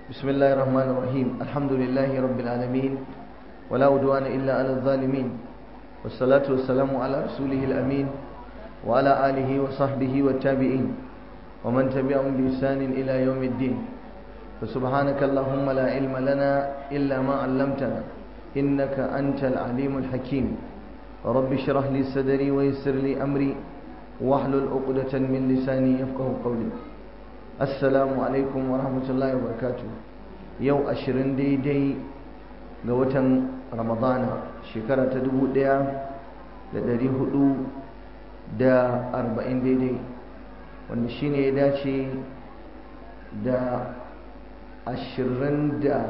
بسم الله الرحمن الرحيم الحمد لله رب العالمين ولا عدوان إلا على الظالمين والصلاة والسلام على رسوله الأمين وعلى آله وصحبه والتابعين ومن تبعهم بإحسان إلى يوم الدين فسبحانك اللهم لا علم لنا إلا ما علمتنا إنك أنت العليم الحكيم رب اشرح لي صدري ويسر لي أمري واحلل عقدة من لساني يفقه قولي assalamu alaikum wa rahmatullahi wa barakatu yau ashirin daidai ga watan ramadana shekara ta dubu ɗaya da dari hudu da arba'in daidai wanda shine ya dace da ashirin da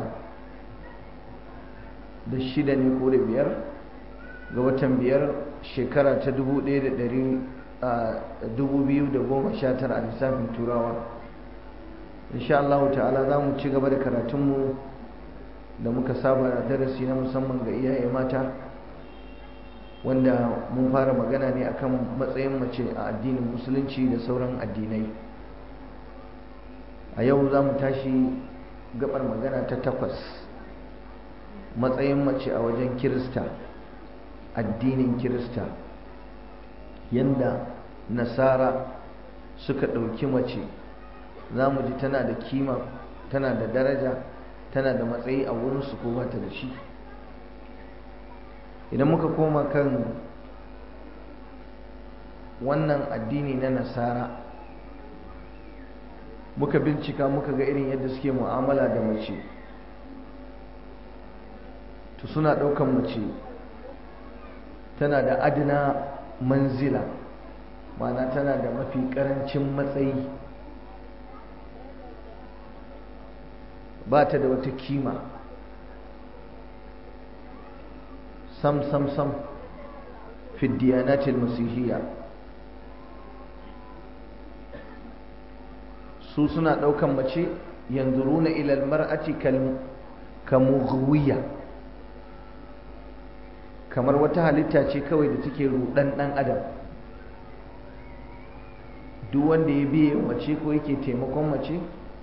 da shida ne ko da biyar ga watan biyar shekara ta dubu ɗaya da dari dubu biyu da goma sha tara a lissafin turawa insha Allah ta'ala za mu ci gaba da karatunmu da muka saba da darasi na musamman ga iyaye mata wanda mun fara magana ne akan matsayin mace a addinin musulunci da sauran addinai a yau za mu tashi gabar magana ta takwas matsayin mace a wajen kirista addinin kirista yadda nasara suka ɗauki mace za mu ji tana da kima tana da daraja tana da matsayi a wurinsu ko bata da shi idan muka koma kan wannan addini na nasara muka bincika muka ga irin yadda suke mu'amala da mace to suna ɗaukan mace tana da adina manzila ma'ana tana da mafi ƙarancin matsayi ba ta da wata kima sam sam sam fi diyanatil masihiyya su suna ɗaukan mace yanzuruna ilal mar'ati kamughwiya kamar wata halitta ce kawai da take rudan ɗan adam duk wanda ya biye mace ko yake taimakon mace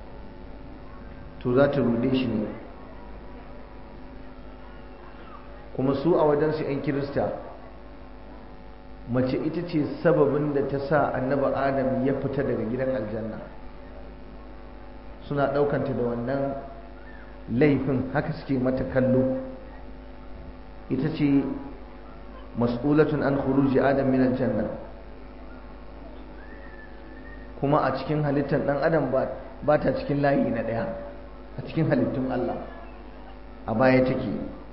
to za ta rude shi ne kuma su a wajensu 'yan kirista mace ita ce sababin da ta sa annaba adam ya fita daga gidan aljanna suna ɗaukanta da wannan laifin haka suke mata kallo ita ce mas'ulatun an khuruji adam min aljanna kuma a cikin halittar ɗan adam ba ta cikin layi na ɗaya a cikin halittun Allah a baya take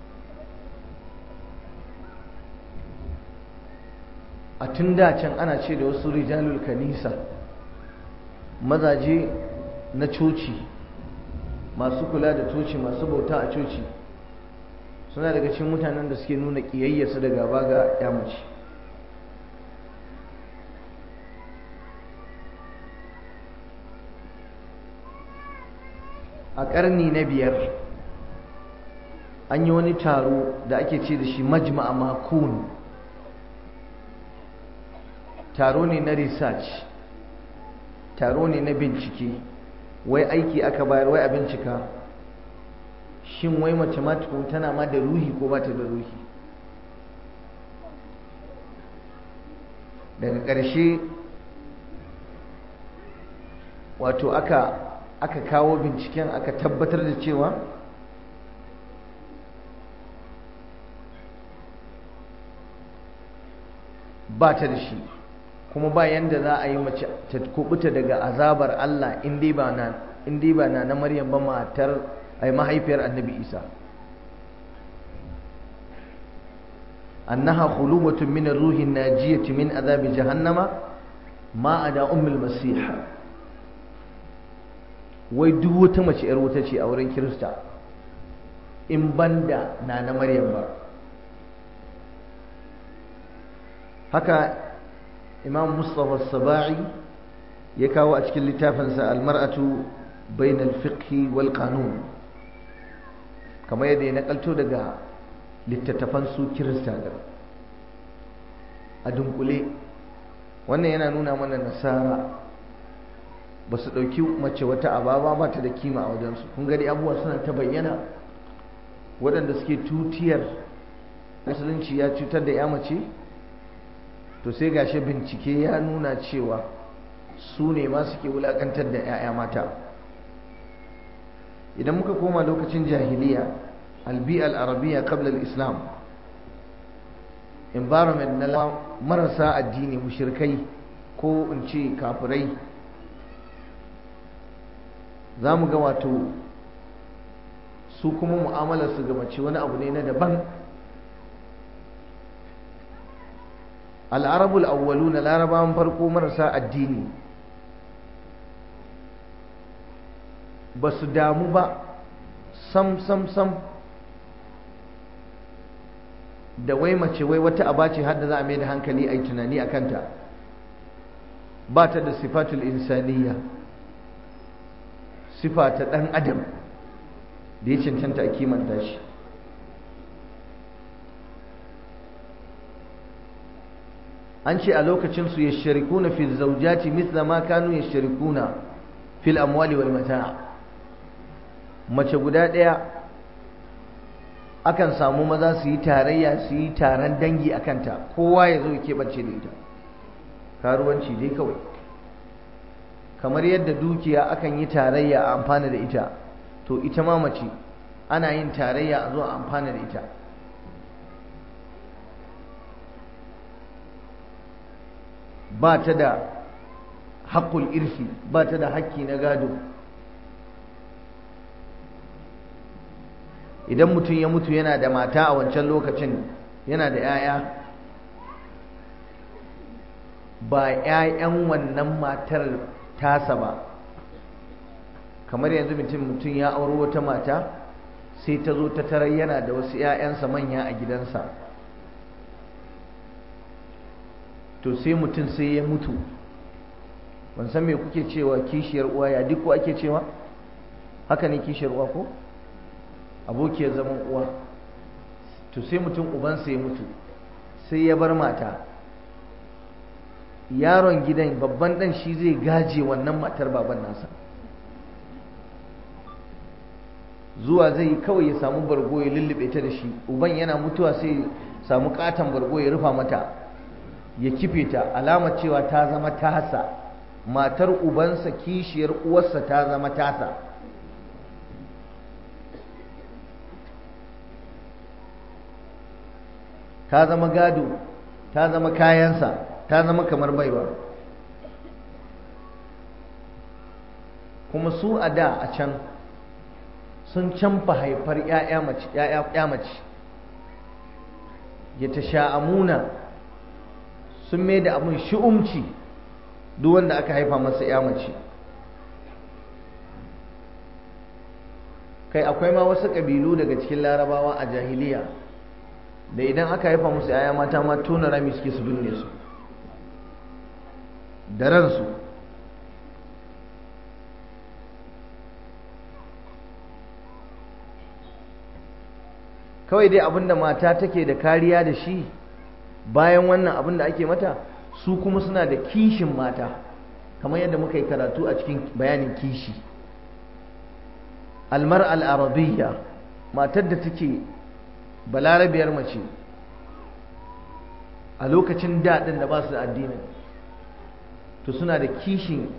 a tun da can ana ce da wasu rijalul kanisa mazaje na coci masu kula da coci masu bauta a coci suna daga cikin mutanen da suke nuna ƙiyayyarsu da gaba ga yamaci a ƙarni na biyar an yi wani taro da ake ce da shi majma'a makon taro ne na research taro ne na bincike wai aiki aka bayar wai a bincika shin wai mathematical tana ma da ruhi ko ba ta da ruhi daga ƙarshe wato aka aka kawo binciken aka tabbatar da cewa ba ta da shi kuma ba yanda za a yi mace ta kubuta daga azabar Allah in dai ba na in dai ba na na Maryam ba matar ai mahaifiyar Annabi Isa annaha khuluwatun min ar-ruhi an-najiyati min azabi jahannama ma ada ummul masih wai duk wata mace yar wuta ce a wurin Kirista in banda na na Maryam ba haka imam Mustafa Saba'i ya kawo a cikin littafinsa almar'atu bainal fiqhi wal qanun kamar yadda ya nakalto daga littattafan su kirista da a dunkule wannan yana nuna mana nasara ba su ɗauki mace wata ababa ba ta da kima a wajensu kun gani abubuwa suna ta bayyana waɗanda suke tutiyar musulunci ya cutar da ya mace to sai gashi bincike ya nuna cewa su ne ma suke wulaƙantar da 'ya'ya mata idan muka koma lokacin jahiliya albi al-arabiya qabla al-islam environment na marasa addini mushirkai ko in ce kafirai za mu ga wato su kuma mu'amalarsu ga mace wani abu ne na daban al'arabul awwalu na larabawan farko marasa addini ba su damu ba sam sam sam da wai mace wai wata aba ce hadda za a mai da hankali a yi tunani a kanta ba ta da sifatul insaniya sifa ta ɗan adam da ya cancanta a kimanta shi an ce a lokacinsu ya sharikuna fi zaujati misla ma kanu ya sharikuna fil amwali wal mata'a mace guda ɗaya akan samu maza su yi tarayya su yi taron dangi a kanta kowa ya zo keɓance da ita karuwanci dai kawai kamar yadda dukiya akan yi tarayya a amfana da ita to ita ma mace ana yin tarayya a zo a amfana da ita ba ta da haƙƙul irsi ba ta da haƙƙi na gado idan mutum ya mutu yana da mata a wancan lokacin yana da 'ya'ya ba 'ya'yan wannan matar tasa ba kamar yanzu mutum mutum ya auro wata mata sai ta zo ta tarar yana da wasu 'ya'yansa manya a gidansa to sai mutum sai ya mutu ban san me kuke cewa kishiyar uwa ya duk ko ake cewa haka ne kishiyar uwa ko abokiyar zaman uwa to sai mutum ubansa ya mutu sai ya bar mata yaron gidan babban dan shi zai gaje wannan matar baban nasa zuwa zai kawai ya samu bargo ya lullube ta da shi uban yana mutuwa sai samu katon bargo ya rufa mata ya kife ta alamar cewa ta zama tasa matar ubansa kishiyar uwarsa ta zama tasa ta zama gado ta zama kayansa ta zama kamar baiwa kuma su a da a can sun canfa haifar ‘ya'ya mace ya ta sha'amuna sun mai da abin shi'umci duk wanda aka haifa masa ‘ya mace kai akwai ma wasu ƙabilu daga cikin larabawa a jahiliya da idan aka haifa musu ‘ya'ya mata ma tona rami suke su binne su da ransu kawai dai abinda mata take da kariya da shi bayan wannan abin da ake mata su kuma suna da kishin mata kamar yadda muka yi karatu a cikin bayanin kishi almar al'arabiyya matar da take balarabiyar mace a lokacin daɗin da ba su da addinin to suna da kishin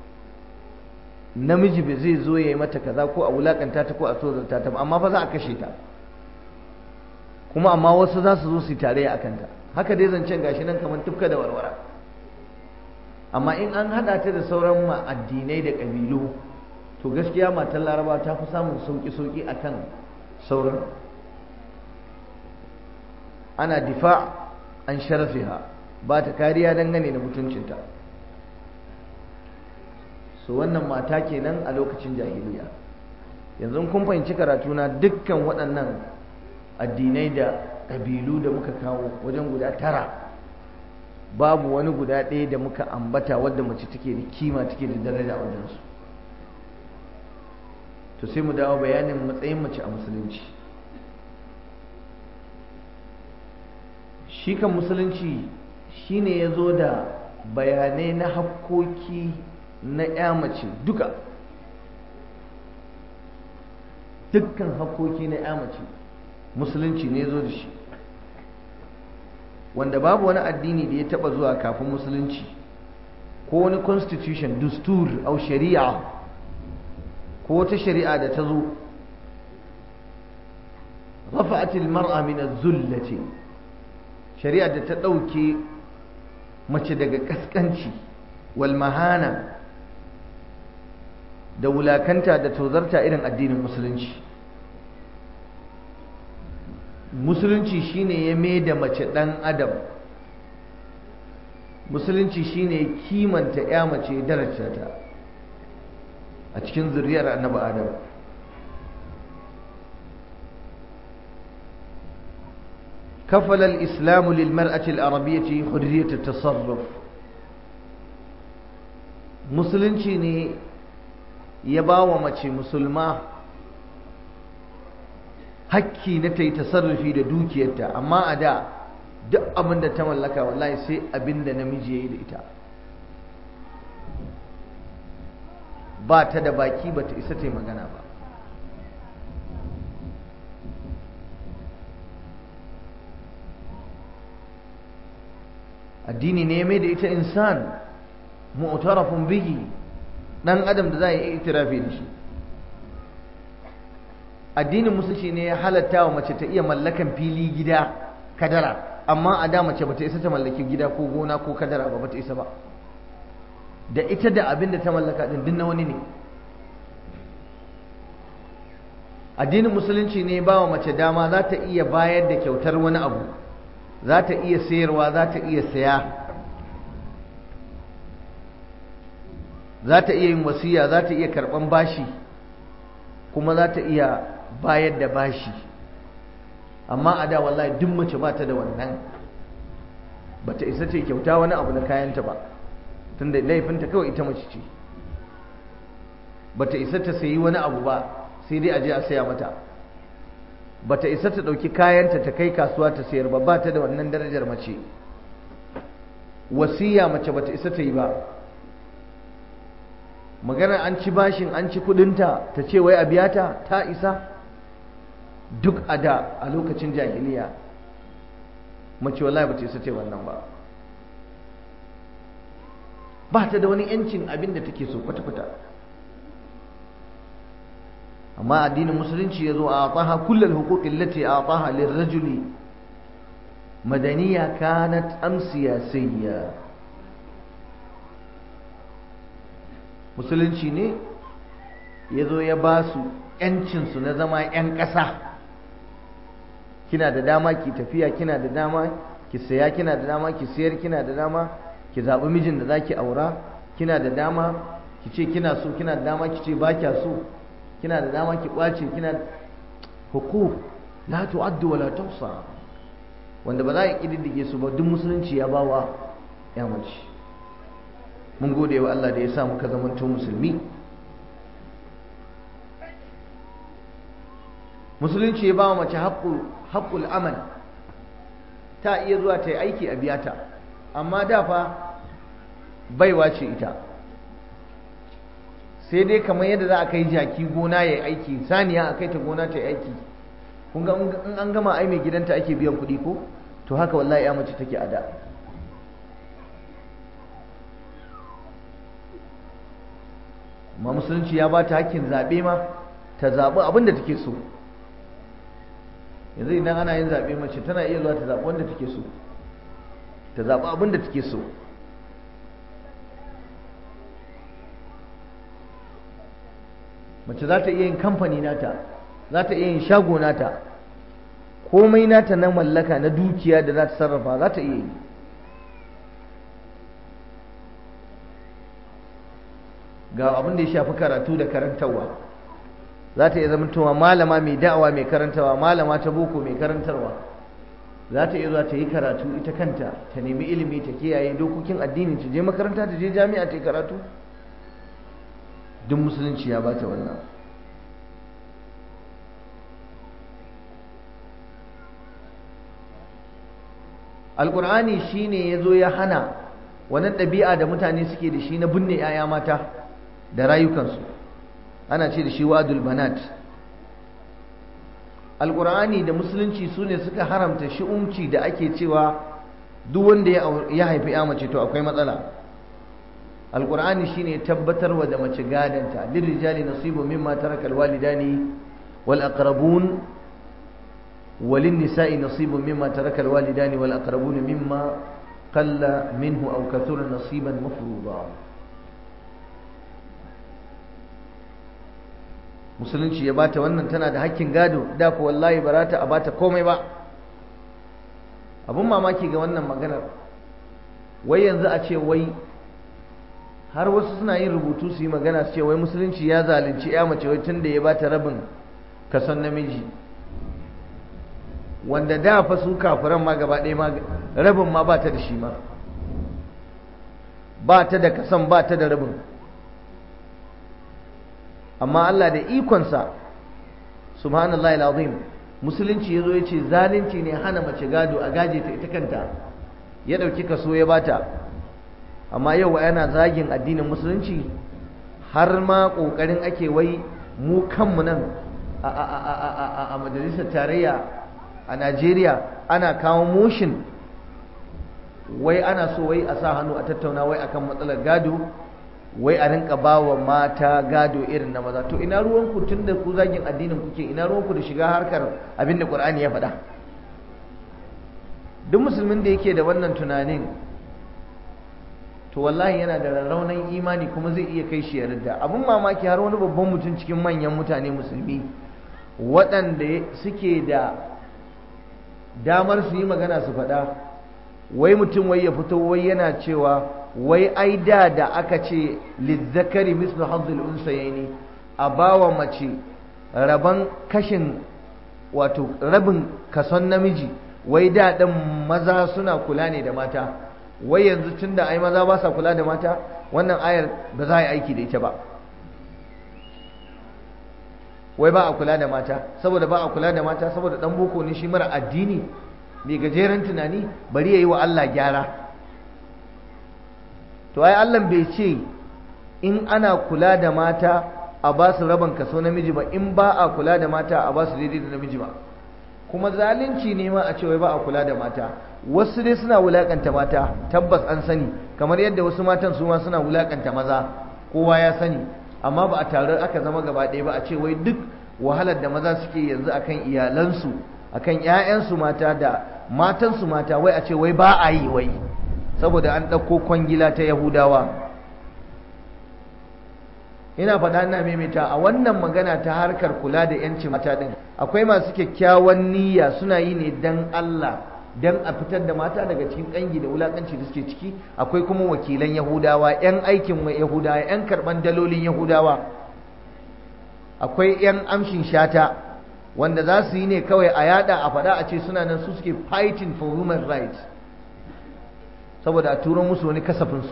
namiji bai zai zo ya yi mata kaza ko a wulakanta ta ko a tozarta ta amma fa za a kashe ta kuma amma wasu za su zo su yi tarayya a kanta haka dai zancen gashi nan kamar tufka da warwara amma in an haɗa ta da sauran ma addinai da ƙabilu to gaskiya matan laraba ta fi samun sauƙi-sauƙi a kan sauran ana difa an sharafiha ba ta kariya dangane da mutuncinta so wannan mata kenan a lokacin jahiliya yanzu kun fahimci karatuna dukkan waɗannan addinai da ƙabilu da muka kawo wajen guda tara babu wani guda ɗaya da muka ambata wadda mace take da kima take da daraja a wajensu to sai mu dawo bayanin matsayin mace a musulunci shi kan musulunci shine ya zo da bayanai na hakkoki na ya mace duka dukkan hakoki na ya mace musulunci ne zo da shi wanda babu wani addini da ya taba zuwa kafin musulunci ko wani constitution dustur au shari'a ko wata shari'a da ta zo rafa'atil mar'a min az-zullati shari'a da ta dauke mace daga kaskanci wal mahana da wulakanta da tozarta irin addinin musulunci musulunci shine ya mai da mace dan adam musulunci shine kimanta ya mace daraja ta a cikin zuriyar annabi adam كفل الإسلام للمرأة العربية حرية التصرف musulunci ne ya ba wa mace musulma hakki na ta yi tasarrufi da dukiyarta amma a da duk abin da ta mallaka wallahi sai abin da namiji ya yi da ita ba ta da baki ba ta isa ta yi magana ba addini ne mai da ita insan mu'tarafun bihi dan adam da za a yi itirafi da shi addinin musulunci ne ya halatta wa mace ta iya mallakan fili gida kadara amma a da mace bata isa ta mallaki gida ko gona ko kadara ba bata isa ba da ita da abin da ta mallaka din din na wani ne addinin musulunci ne ba wa mace dama za ta iya bayar da kyautar wani abu za ta iya sayarwa za ta iya saya za ta iya yin wasiya za ta iya karɓan bashi kuma za ta iya bayar da bashi amma a da wallahi duk mace ba ta da wannan ba ta isa ce kyauta wani abu na kayanta ba tunda laifinta kawai ita mace ce ba ta isa ta sayi wani abu ba sai dai a je a saya mata ba ta isa ta ɗauki kayanta ta kai kasuwa ta sayar ba ba ta da wannan darajar mace wasiya mace ba ta isa ta yi ba magana an ci bashin an ci kudinta ta ce wai a biya ta ta isa duk a da a lokacin jahiliya mace wallahi ba ta isa ce wannan ba ba ta da wani yancin abin da take so kwata-kwata amma addinin musulunci ya zo a ataha kullal huquqin lati ataha lirrajuli madaniya kanat am siyasiyya musulunci ne ya zo ya ba su ‘yancinsu na zama ‘yan ƙasa kina da dama ki tafiya kina da dama ki saya kina da dama ki sayar kina da dama ki zaɓi mijin da za ki aura kina da dama ki ce kina so kina da dama ki ce ba kya so kina da dama ki ƙwace kina hukuk la tu'addu wa la tuhsa wanda ba za a ƙididdige su ba duk musulunci ya bawa ya mace mun gode wa Allah da ya sa muka zamanto musulmi musulunci ya ba wa mace haƙƙul amal ta iya zuwa ta yi aiki a biyata amma da fa baiwa ce ita sai dai kamar yadda za a kai jaki gona ya yi aiki saniya a kai ta gona ta yi aiki kun ga in an gama ai mai gidanta ake biyan kuɗi ko to haka wallahi ya mace take a da amma musulunci ya ba ta hakkin zaɓe ma ta zaɓi abin da take so yanzu idan ana yin zaɓe mace tana iya zuwa ta zaɓi wanda take so ta zaɓi abin da take so mace za ta iya yin kamfani nata za ta iya yin shago nata komai nata na mallaka na dukiya da za ta sarrafa za ta iya yi ga abin da ya shafi karatu da karantarwa za ta iya zamantowa malama mai da'awa mai karantarwa malama ta boko mai karantarwa za ta iya zuwa ta yi karatu ita kanta ta nemi ilimi ta kiyaye dokokin addini ta je makaranta ta je jami'a ta yi karatu duk musulunci ya bata wannan alkur'ani shine ya zo ya hana wannan ɗabi'a da mutane suke da shi na binne 'ya'ya mata da rayukansu ana ce da shi wadul banat alƙur'ani da musulunci su ne suka haramta shi'umci da ake cewa duk wanda ya haifi ya mace to akwai matsala alƙur'ani shine tabbatar wa da mace gadanta lirrijali nasibu mimma taraka alwalidani wal aqrabun walin nisa'i nasibu mimma taraka alwalidani wal aqrabun mimma qalla minhu aw kathura nasiban mafruḍa musulunci ya bata wannan tana da hakkin gado da ku wallahi barata a bata komai ba abun mamaki ga wannan maganar wai yanzu a ce wai har wasu suna yin rubutu su yi magana su ce wai musulunci ya zalunci ya mace wai tunda ya bata rabin kason namiji wanda da fa su kafiran ma gaba ɗaya ma rabin ma ba ta da shi ma ba ta da kason ba ta da rabin amma Allah da ikonsa subhanallahi alazim musulunci yazo yace zalunci ne hana mace gado a gaje ta ita kanta ya dauki kaso ya bata amma yau yana zagin addinin musulunci har ma kokarin ake wai mu kanmu nan a majalisar tarayya a Najeriya ana kawo motion wai ana so wai a sa hannu a tattauna wai akan matsalar gado wai a rinka ba wa mata gado irin na maza to ina ruwanku tun da ku zagin addinin kuke ina ruwanku da shiga harkar abin da ƙur'ani ya faɗa duk musulmin da yake da wannan tunanin to wallahi yana da rarraunan imani kuma zai iya kai shi ya ridda abin mamaki har wani babban mutum cikin manyan mutane musulmi waɗanda suke da damar su yi magana su faɗa wai mutum wai ya fito wai yana cewa wai ai da da aka ce lizzakari mislu hazzul unsayaini a bawa mace raban kashin wato rabin kason namiji wai da ɗin maza suna kula ne da mata wai yanzu tunda ai maza ba sa kula da mata wannan ayar ba za a yi aiki da ita ba wai ba a kula da mata saboda ba a kula da mata saboda dan boko ne shi mara addini mai gajeren tunani bari ya yi wa Allah gyara to ai Allah bai ce in ana kula da mata a ba su rabon kaso namiji ba in ba a kula da mata a ba su daidai da namiji ba kuma zalunci ne ma a ce wai ba a kula da mata wasu dai suna wulakanta mata tabbas an sani kamar yadda wasu matan su ma suna wulakanta maza kowa ya sani amma ba a tare aka zama gaba ɗaya ba a ce wai duk wahalar da maza suke yanzu akan iyalansu akan ƴaƴansu mata da matansu mata wai a ce wai ba a yi wai saboda an ɗauko kwangila ta yahudawa ina faɗa ina maimaita a wannan magana ta harkar kula da yanci mata ɗin akwai masu kyakkyawan niyya suna yi ne dan Allah dan a fitar da mata daga cikin ƙangi da wulaƙanci da suke ciki akwai kuma wakilan yahudawa 'yan aikin yahudawa 'yan karɓan dalolin yahudawa akwai 'yan amshin shata wanda za su yi ne kawai a yada a faɗa a ce suna nan su suke fighting for human rights saboda a turo musu wani kasafinsu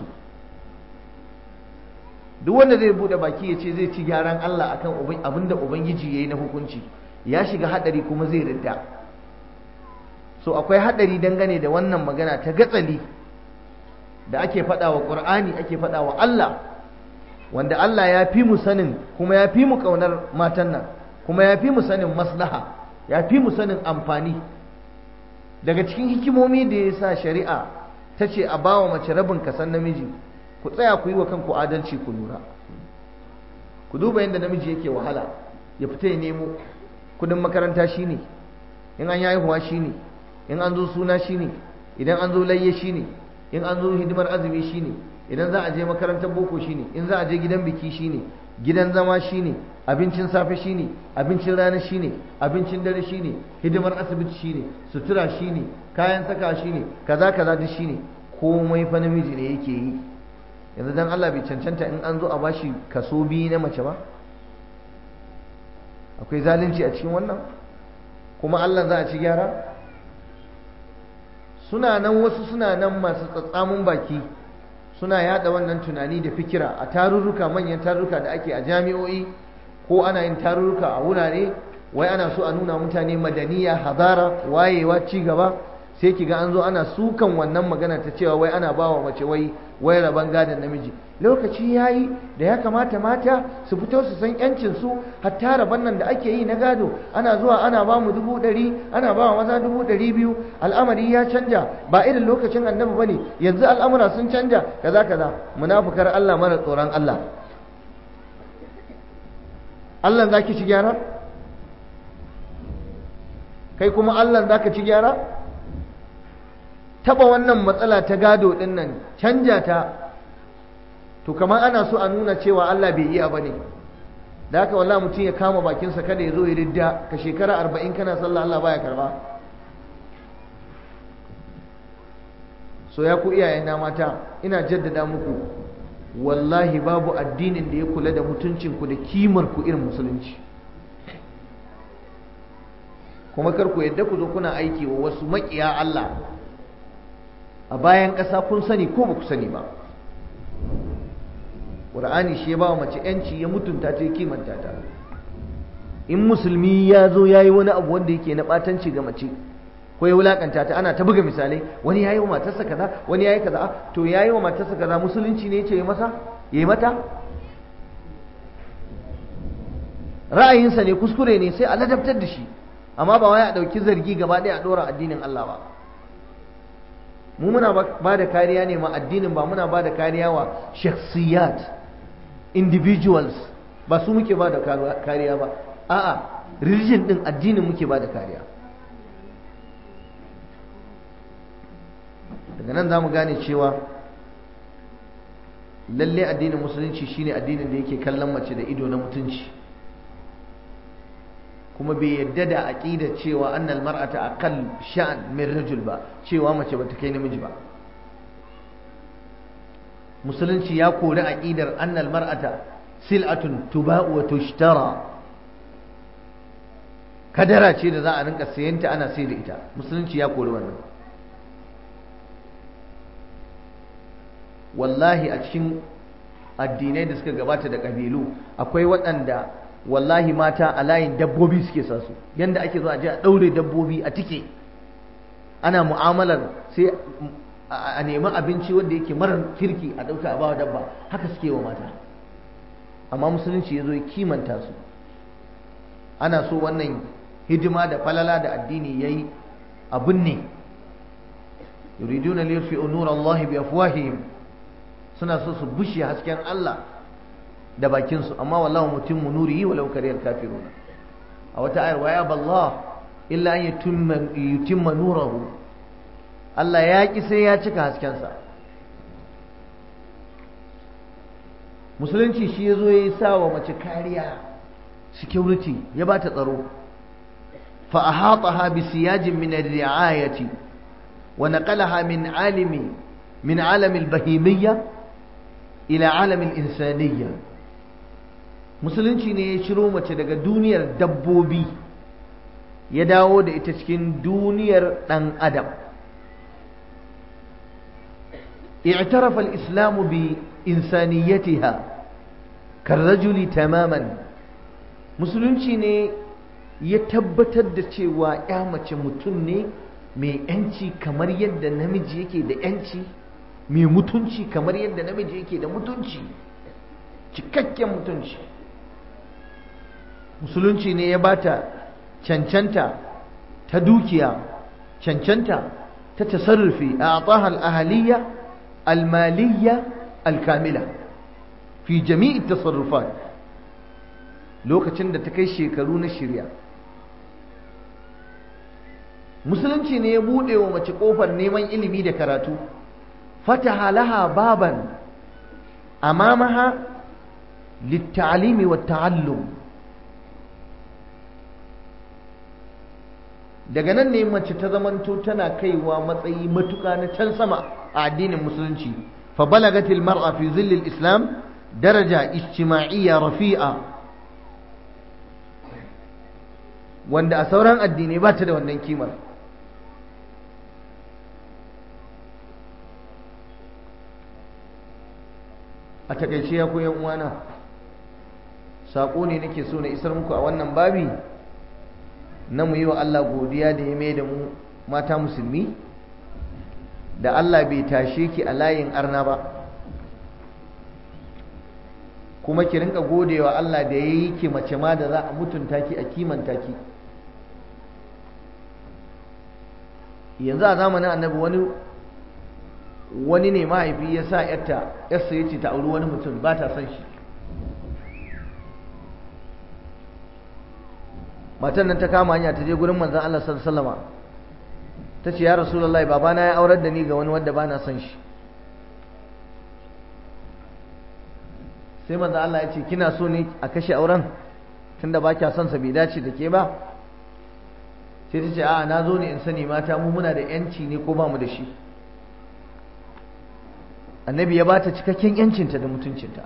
duk wanda zai bude baki ya ce zai ci gyaran Allah akan abin da Ubangiji ya yi na hukunci ya shiga haɗari kuma zai ridda so akwai haɗari dangane da wannan magana ta gatsali da ake faɗa wa ƙur'ani ake faɗa wa Allah wanda Allah ya fi mu sanin kuma ya fi mu ƙaunar matan nan kuma ya fi mu sanin maslaha ya fi mu sanin amfani daga cikin hikimomi da ya sa shari'a ta ce a ba wa mace rabin kasan namiji ku tsaya ku yi wa kanku adalci ku lura ku duba yadda namiji yake wahala ya fita ya nemo kudin makaranta shine in an yi haihuwa shine in an zo suna shine idan an zo layye shine in an zo hidimar azumi shine idan za a je makarantar boko shine in za a je gidan biki shine gidan zama shine abincin safe shine abincin rana shine abincin dare shine hidimar asibiti shine sutura shine kayan saka shine kaza kaza duk shine komai fa namiji ne yake yi yanzu dan Allah bai cancanta in an zo a bashi kaso biyu na mace ba akwai zalunci a cikin wannan kuma Allah za a ci gyara suna nan wasu suna nan masu tsatsamun baki suna yada wannan tunani da fikira a tarurruka manyan tarurruka da ake a jami'o'i ko ana yin tarurruka a wurare wai ana so a nuna mutane madaniya hadara wayewa ci gaba sai kiga an zo ana sukan wannan magana ta cewa wai ana bawa mace wai wai rabon gadon namiji lokaci ya yi da ya kamata mata su fito su san yancinsu hatta rabon nan da ake yi na gado ana zuwa ana ba mu dubu ɗari ana ba maza dubu ɗari biyu al'amari ya canja ba irin lokacin annabi ba ne yanzu al'amura sun canja kaza kaza munafukar Allah mara tsoron Allah Allah za ki ci gyara kai kuma Allah za ka ci gyara taba wannan matsala ta gado ɗin nan canja ta to kamar ana so a nuna cewa Allah bai iya ba ne da haka wallahi mutum ya kama bakinsa kada ya zo ya ridda ka shekara arba'in kana sallah Allah baya karba so ya ku iyayena mata ina jaddada muku wallahi babu addinin da ya kula da mutuncinku da kimar ku irin musulunci kuma kar ku yadda ku zo kuna aiki wa wasu maƙiya Allah a bayan ƙasa kun sani ko ba ku sani ba ƙur'ani shi ya ba wa mace ‘yanci ya mutunta ta ya kimanta ta in musulmi ya zo ya yi wani abu wanda yake na ɓatanci ga mace ko ya wulaƙanta ta ana ta buga misalai wani ya yi wa matarsa kaza wani ya yi kaza to ya yi wa matarsa kaza musulunci ne ce ya masa ya yi mata ra'ayinsa ne kuskure ne sai a ladabtar da shi amma ba wai a ɗauki zargi gaba ɗaya a ɗora addinin Allah ba mu muna ba da kariya ne ma addinin ba muna ba da kariya wa shakhsiyat individuals ba su muke ba da kariya ba a'a religion din addinin muke ba da kariya daga nan za mu gane cewa lalle addinin musulunci shine addinin da yake kallon mace da ido na mutunci kuma bai yadda da aqidar cewa annal mar'ata aqall sha'an min rajul ba cewa mace bata kai namiji ba musulunci ya kori aqidar annal mar'ata sil'atun tuba'u wa tushtara kadara ce da za a rinka sayanta ana sai da ita musulunci ya kori wannan wallahi a cikin addinai da suka gabata da kabilu akwai waɗanda wallahi mata a layin dabbobi suke sa su yanda ake zo a je a ɗaure dabbobi a tike ana mu'amalar sai a nemi abinci wanda yake marar kirki a ɗauka a bawa dabba haka suke wa mata amma musulunci ya zo ya kimanta su ana so wannan hidima da falala da addini ya yi abin ne yuriduna liyurfi'u nura Allah bi afwahihim suna so su bushe hasken Allah da bakinsu amma wallahu mutimmu nurihi walau kariyar kafirun a wata ayar waya ballah illa an yutimma nurahu Allah ya ki sai ya cika haskensa musulunci shi ya zo ya yi sa wa mace kariya security ya ba ta tsaro fa ahataha bi siyajin min ar-ri'ayati wa naqalaha min alimi min alam al-bahimiyya ila alam al-insaniyya musulunci ne ya ciro mace daga duniyar dabbobi ya dawo da ita cikin duniyar ɗan adam اعترف الإسلام بإنسانيتها كالرجل تماما musulunci ne ya tabbatar da cewa ya mace mutum ne mai yanci kamar yadda namiji yake da yanci mai mutunci kamar yadda namiji yake da mutunci cikakken mutunci musulunci ne ya bata cancanta ta dukiya cancanta ta tasarrufi a atahal ahaliya almaliya alkamila fi jami'i tasarrufat lokacin da ta kai shekaru na shirya musulunci ne ya buɗe wa mace ƙofar neman ilimi da karatu fataha laha baban amamaha littalimi wa ta'allum daga nan ne mace ta zamanto tana kaiwa matsayi matuka na can sama a addinin musulunci fa balagatil mar'a fi zillil islam daraja ijtima'iyya rafi'a wanda a sauran addinai ba ta da wannan kimar a takaice ya koyan uwana saƙo ne nake so na isar muku a wannan babi na mu yi wa Allah godiya da ya mai da mu mata musulmi da Allah bai tashe ki a layin arna ba kuma ki rinka godewa Allah da ya yi ki mace ma da za a mutunta ki a kimanta ki yanzu a zamanin annabi wani wani ne mahaifi ya sa yarta yarsa ya ce ta auri wani mutum ba ta son shi matan nan ta kama hanya ta je gurin manzon Allah sallallahu alaihi wasallam ta ce ya rasulullahi babana ya aurar da ni ga wani wanda ba na son shi sai manzon Allah ya ce kina so ne a kashe auren tunda ba kya son sa bai dace da ke ba sai ta ce a na zo ne in sani mata mu muna da yanci ne ko ba mu da shi annabi ya bata cikakken yancinta da mutuncinta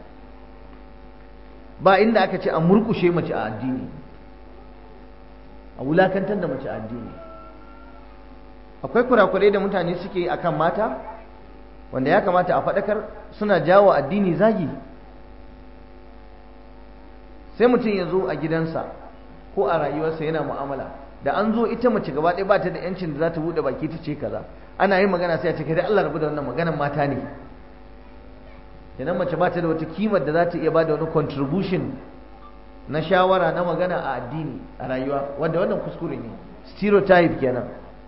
ba inda aka ce a murkushe mace a addini a wulakantar da mace a addini akwai kurakurai da mutane suke yi akan mata wanda ya kamata a faɗakar suna jawo addini zagi sai mutum ya zo a gidansa ko a rayuwarsa yana mu'amala da an zo ita mace gaba ɗaya ba ta da yancin da za ta buɗe baki ta ce kaza ana yin magana sai a ce kai da Allah rabu da wannan maganan mata ne kenan mace ba ta da wata kimar da za ta iya ba da wani contribution na shawara na magana a addini a rayuwa wanda wannan kuskure ne stereotype kenan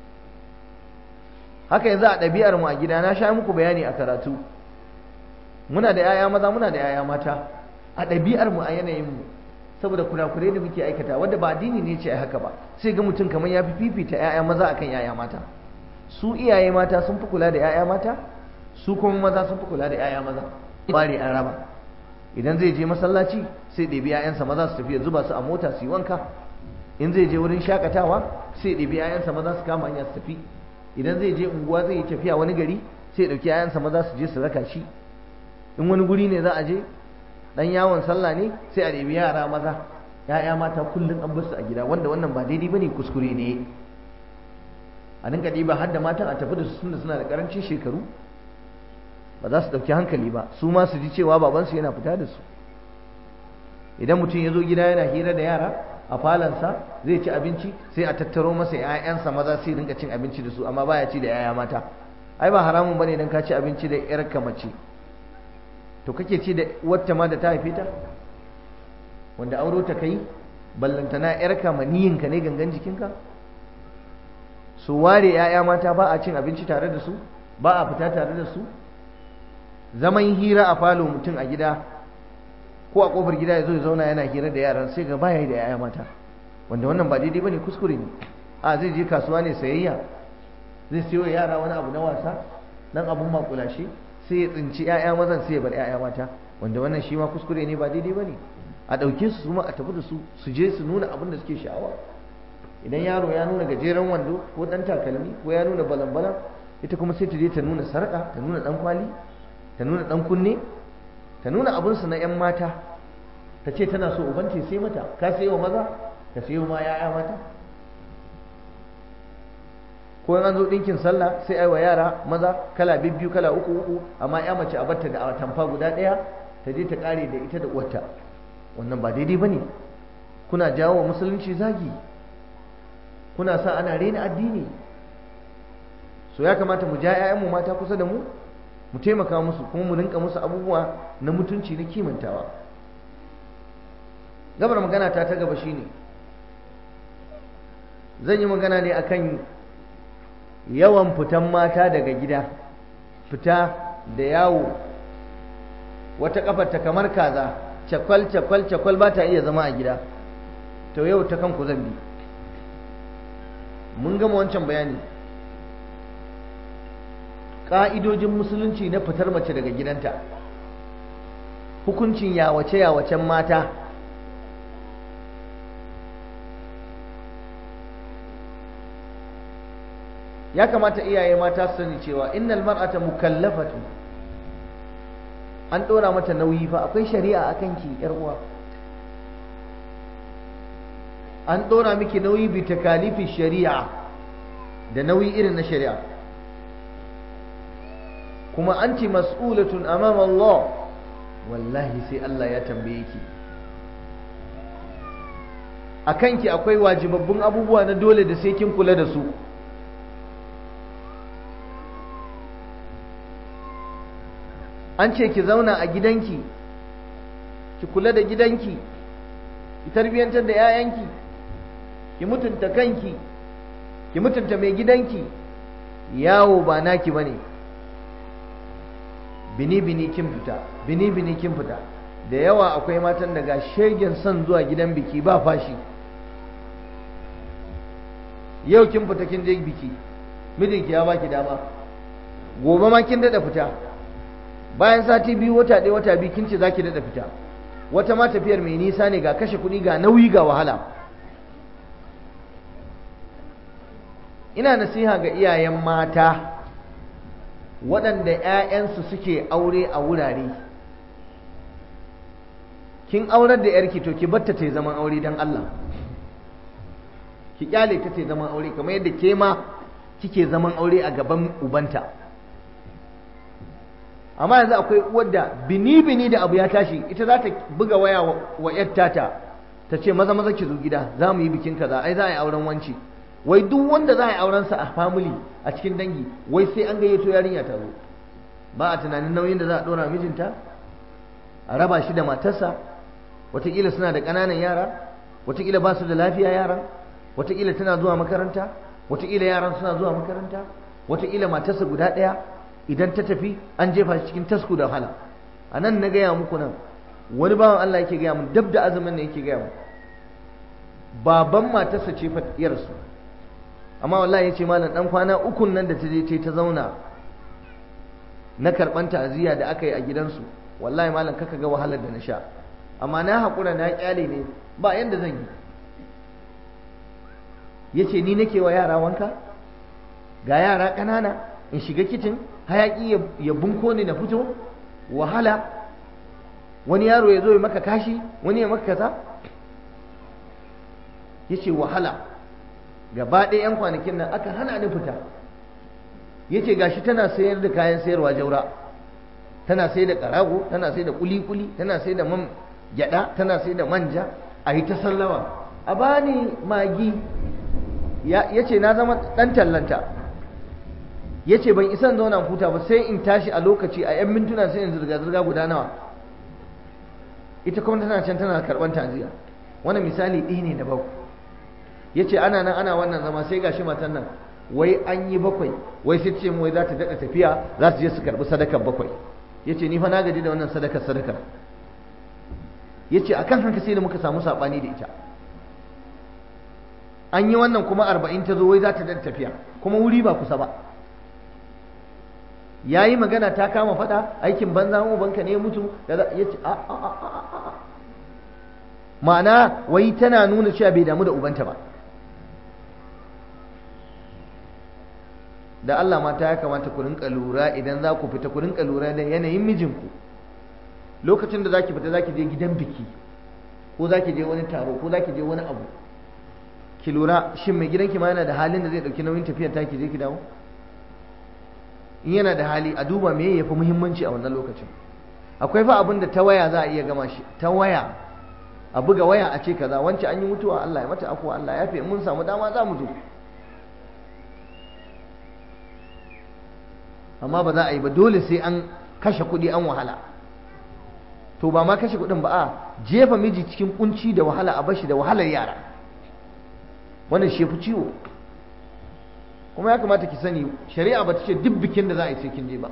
haka yanzu a ɗabi'ar mu a gida na sha muku bayani a karatu muna da 'ya'ya maza muna da 'ya'ya mata a ɗabi'ar mu a yanayin mu saboda kurakurai da muke aikata wanda ba addini ne ce ai haka ba sai ga mutum kamar ya fi fifita 'ya'ya maza akan 'ya'ya mata su iyaye mata sun fi kula da 'ya'ya mata su kuma maza sun fi kula da 'ya'ya maza bari an raba idan zai je masallaci sai ɗebi 'ya'yansa maza su tafi ya zuba su a mota su yi wanka in zai je wurin shakatawa sai ɗebi 'ya'yansa maza su kama hanya su tafi idan zai je unguwa zai yi tafiya wani gari sai ɗauki 'ya'yansa maza su je su raka shi in wani guri ne za a je dan yawon sallah ne sai a ɗebi yara maza ya'ya mata kullum an basu a gida wanda wannan ba daidai bane kuskure ne a dinga ɗiba har da matan a tafi da su tunda suna da ƙarancin shekaru ba za su ɗauki hankali ba su ma su ji cewa babansu yana fita da su idan mutum ya zo gida yana hira da yara a falansa zai ci abinci sai a tattaro masa 'ya'yansa maza sai dinga cin abinci da su amma baya ci da 'ya'ya mata ai ba haramun bane idan ka ci abinci da 'yarka mace to kake ci da wata ma da ta haife ta wanda auro ta kai ballantana 'yarka maniyinka ne gangan jikinka su ware 'ya'ya mata ba a cin abinci tare da su ba a fita tare da su zaman hira a falo mutum a gida ko a kofar gida ya zo ya zauna yana hira da yaran sai ga baya da 'ya'ya mata wanda wannan ba daidai bane kuskure ne a zai je kasuwa ne sayayya zai siyo yara wani abu na wasa dan abun makulashe sai ya tsinci 'ya'ya mazan sai ya bar 'ya'ya mata wanda wannan shi ma kuskure ne ba daidai bane a ɗauke su ma a tafi da su su je su nuna abin da suke sha'awa idan yaro ya nuna gajeren wando ko ɗan takalmi ko ya nuna balan-balan ita kuma sai ta je ta nuna sarƙa ta nuna ɗan kwali ta nuna ɗan kunne ta nuna abinsu na 'yan mata ta ce tana so uban ce sai mata ka sai wa maza ka sai wa ma 'ya'ya mata ko an zo ɗinkin sallah sai ai wa yara maza kala bibbiyu kala uku uku amma ya mace a batta da tamfa guda ɗaya ta je ta ƙare da ita da uwarta wannan ba daidai ba ne kuna jawo wa musulunci zagi kuna sa ana rena addini so ya kamata mu ja 'ya'yanmu mata kusa da mu mu taimaka musu kuma mu rinka musu abubuwa na mutunci na kimantawa gabar magana ta ta gaba shine zan yi magana ne akan yawan fitan mata daga gida fita da yawo wata kafar ta kamar kaza cakwal cakwal cakwal ba ta iya zama a gida to yau ta kanku zan bi mun gama wancan bayani ƙa'idojin musulunci na fitar mace daga gidanta hukuncin yawace-yawacen mata ya kamata iyaye mata su sani cewa innal mar'ata mukallafatu an ɗora mata nauyi fa akwai shari'a akan ki yar uwa an ɗora miki nauyi bi takalifin shari'a da nauyi irin na shari'a kuma anti mas'ulatun amama Allah wallahi sai Allah ya tambaye ki a kanki akwai wajibabbun abubuwa na dole da sai kin kula da su an ce ki zauna a gidanki ki kula da gidanki ki tarbiyyantar da 'ya'yanki ki mutunta kanki ki mutunta mai gidanki yawo ba naki bane bini bini kin fita bini bini kin fita da yawa akwai matan daga shegen son zuwa gidan biki ba fashi yau kin fita kin je biki mijinki ya baki dama gobe ma kin dada fita bayan sati biyu wata ɗaya wata biyu kin ce zaki dada fita wata ma tafiyar mai nisa ne ga kashe kuɗi ga nauyi ga wahala ina nasiha ga iyayen mata waɗanda 'ya'yansu suke aure a wurare kin aurar da yarki to ki batta ta zaman aure don Allah ki kyale ta ta zaman aure kamar yadda ke ma kike zaman aure a gaban ubanta amma yanzu akwai uwar da bini bini da abu ya tashi ita za ta buga waya wa yar tata ta ce maza maza ki zo gida za mu yi bikin kaza ai za a yi auren wanci wai duk wanda za a yi auren sa a family a cikin dangi wai sai an gayyato yarinya ta zo ba a tunanin nauyin da za a dora mijinta a raba shi da matarsa wataƙila suna da ƙananan yara wataƙila ba su da lafiya yaran wataƙila tana zuwa makaranta wataƙila yaran suna zuwa makaranta wataƙila matarsa guda ɗaya idan ta tafi an jefa shi cikin tasku da wahala a nan na gaya muku nan wani bawan Allah yake gaya mun dab da azumin ne yake gaya mun baban matarsa ce fatiyarsu amma wallahi yace malam dan kwana ukun nan da ta je ta zauna na karban ta'aziyya da aka yi a gidansu wallahi malam kaka ga wahalar da na sha amma na haƙura na kyale ne ba yanda zan yi yace ni nake wa yara wanka ga yara ƙanana in shiga kicin hayaƙi ya bunko ni na fito wahala wani yaro ya zo ya maka kashi wani ya maka kaza yace wahala gaba ɗaya 'yan kwanakin nan aka hana ni fita yace gashi tana sayar da kayan sayarwa jaura tana sai da ƙarago tana sai da kuli-kuli tana sai da man gyada tana sai da manja a yi ta sallama a bani magi ya ce na zama ɗan tallanta ya ce ban isan zauna huta ba sai in tashi a lokaci a 'yan mintuna sai in zirga-zirga guda nawa ita kuma tana can tana karɓar taziya wani misali ɗi ne da baku ya ce ana nan ana wannan zama sai gashi matan nan wai an yi bakwai wai sai ce wai za ta daɗa tafiya za su je su karɓi sadakar bakwai ya ce ni fa na gaji da wannan sadakar sadakar ya ce a kan haka sai da muka samu saɓani da ita an yi wannan kuma arba'in ta zo wai za ta daɗa tafiya kuma wuri ba kusa ba ya yi magana ta kama faɗa aikin banza mu banka ne mutu ya ce a a a a ma'ana wai tana nuna cewa bai damu da ubanta ba da Allah mata ya kamata ku rinka lura idan za ku fita ku rinka lura da yanayin mijinku lokacin da zaki fita zaki je gidan biki ko zaki je wani taro ko zaki je wani abu ki lura shin mai gidanki ma yana da halin da zai dauki nauyin tafiyar ta ki je ki dawo in yana da hali a duba me yafi muhimmanci a wannan lokacin akwai fa abin da ta waya za a iya gama shi ta waya a buga waya a ce kaza wance an yi mutuwa Allah ya mata afuwa Allah ya fi mun samu dama za mu zo amma ba za a yi ba dole sai an kashe kuɗi an wahala to ba ma kashe kuɗin ba a jefa miji cikin kunci da wahala a bashi da wahalar yara wannan shi fi ciwo kuma ya kamata ki sani shari'a ba ta ce duk bikin da za a yi sai kin je ba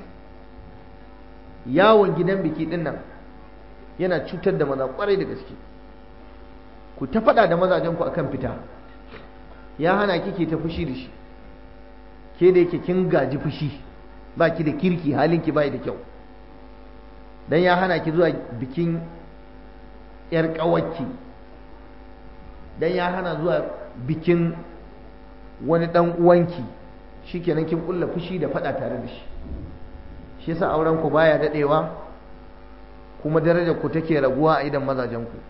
yawon gidan biki din nan yana cutar da maza kwarai da gaske ku ta faɗa da mazajen ku akan fita ya hana kike ta fushi da shi ke da yake kin gaji fushi ba ki da kirki halinki bai da kyau dan ya hana ki zuwa bikin yar ƙawarki dan ya hana zuwa bikin wani dan uwanki shikenan kin kulla fushi da faɗa tare da shi shi yasa auren ku baya dadewa kuma darajar ku take raguwa a idan mazajen ku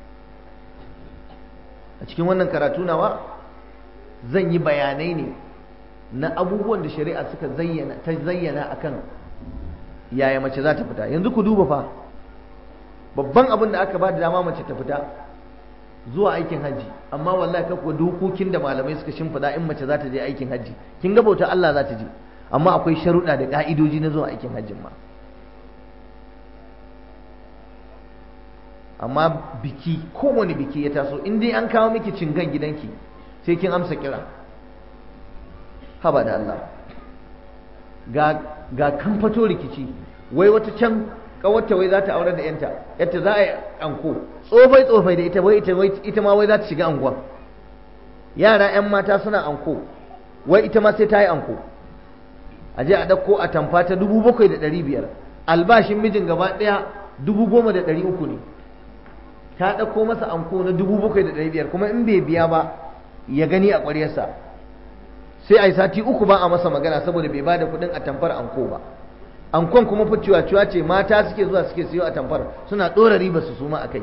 a cikin wannan karatu nawa zan yi bayanai ne na abubuwan da shari'a suka zayyana ta zayyana akan yaya mace za ta fita yanzu ku duba fa babban abin da aka ba da dama mace ta fita zuwa aikin hajji amma wallahi kakwa dokokin da malamai suka shimfiɗa in mace za ta je aikin hajji kin ga bauta Allah za ta je amma akwai sharuɗa da ƙa'idoji na zuwa aikin hajjin ma amma biki kowane biki ya taso in dai an kawo miki cingan gidanki sai kin amsa kira haba da Allah ga ga kan fato rikici wai wata can kawarta wai za ta aure da yanta yadda za a yi anko tsofai tsofai da ita wai ita ita ma wai za ta shiga anguwa yara yan mata suna anko wai ita ma sai ta yi anko a je a ɗauko a tamfa ta dubu bakwai da ɗari biyar albashin mijin gaba ɗaya dubu goma da ɗari uku ne ta ɗauko masa anko na dubu bakwai da ɗari biyar kuma in bai biya ba ya gani a ƙwaryarsa sai a yi sati uku ba a masa magana saboda bai ba da kuɗin a tamfar anko ba ankon kuma fa ciwa ce mata suke zuwa suke siyo a tamfar suna ɗora riba su suma a kai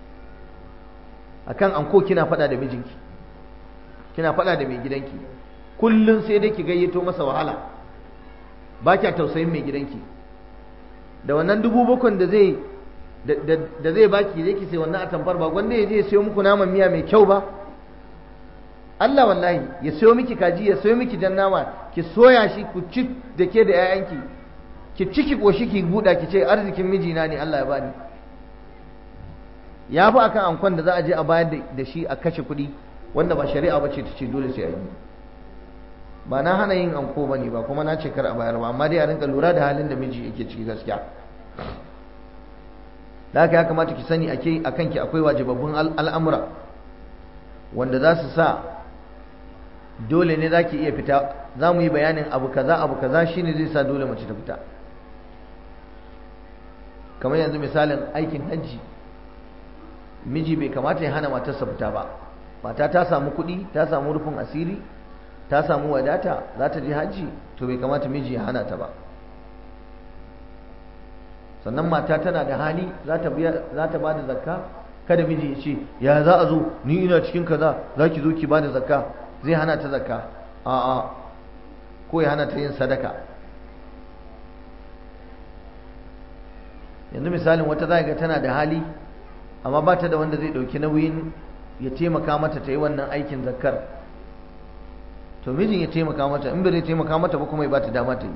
akan anko kina faɗa da mijinki kina faɗa da mai gidanki kullum sai dai ki gayyato masa wahala ba kya tausayin mai gidanki da wannan dubu bakwai da zai da zai baki zai ki sai wannan atamfar ba gwanda ya je ya sayo muku naman miya mai kyau ba Allah wallahi ya sayo miki kaji ya sayo miki jan nama ki soya shi ku ci da ke da 'ya'yanki ki ci ki koshi ki buɗa ki ce arzikin mijina ne Allah ya bani ya fi akan ankon da za a je a bayar da shi a kashe kuɗi wanda ba shari'a ba ce ta ce dole sai a yi ba na hana yin anko ba ne ba kuma na ce kar a bayar ba amma dai a rinka lura da halin da miji yake ciki gaskiya da haka ya kamata ki sani ake a kanki akwai wajibabbun al'amura wanda za su sa dole ne za ki iya fita za mu yi bayanin abu kaza abu kaza shine zai sa dole mace ta fita kamar yanzu misalin aikin hajji miji bai kamata ya hana matarsa fita ba mata ta samu kuɗi ta samu rufin asiri ta samu wadata za ta je hajji to bai kamata miji ya hana ta ba sannan mata tana da hali za ta ba da zakka kada miji ya ce ya za a zo ni ina cikin kaza za ki zo ki ba da zakka zai hana ta zakka a'a ko ya hana ta yin sadaka yanzu misalin wata za ga tana da hali amma ba ta da wanda zai ɗauki nauyin ya taimaka mata ta yi wannan aikin zakkar to mijin ya taimaka mata in bai zai taimaka mata ba kuma ya ba ta dama ta yi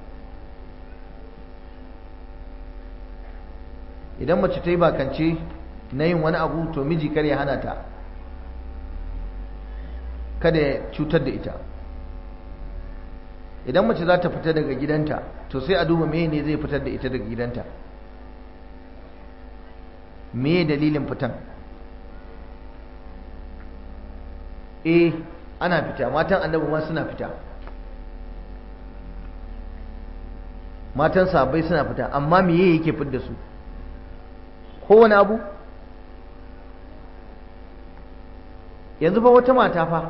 idan mace ta yi bakance na yin wani abu to miji kar ya hana ta kada ya cutar da ita idan mace za ta fita daga gidanta to sai a duba me ne zai fitar da ita daga gidanta me dalilin fitan eh ana fita matan annabi ma suna fita matan sahabbai suna fita amma meye yake fidda su kowane abu yanzu fa wata mata fa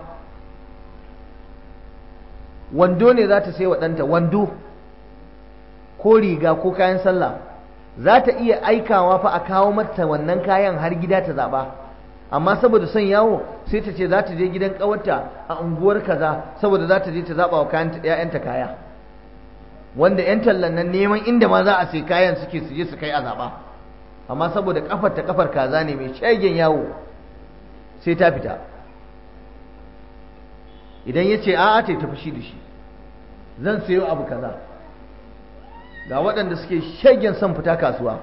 wando ne za ta sai wa ɗanta wando ko riga ko kayan sallah za ta iya aikawa fa a kawo mata wannan kayan har gida ta zaɓa amma saboda son yawo sai ta ce za ta je gidan ƙawarta a unguwar kaza saboda za ta je ta zaɓa wa ‘ya'yanta kaya wanda ‘yan tallan nan neman inda ma za a sai kayan suke su je su kai a zaɓa amma saboda kafar ta kafar kaza ne mai shagen yawo sai ta fita idan ya ce a'a ta tafi shi da shi zan sayo abu kaza ga waɗanda suke shagen son fita kasuwa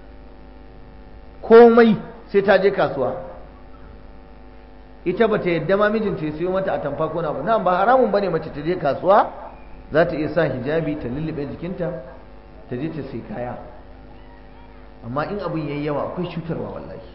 komai sai ta je kasuwa ita ba ta yadda ma mijinta ya siyo mata a tamfa ko na ba ba haramun bane mace ta je kasuwa za ta iya sa hijabi ta lullube jikinta ta je ta sai kaya amma in abin yayi yawa akwai cutarwa wallahi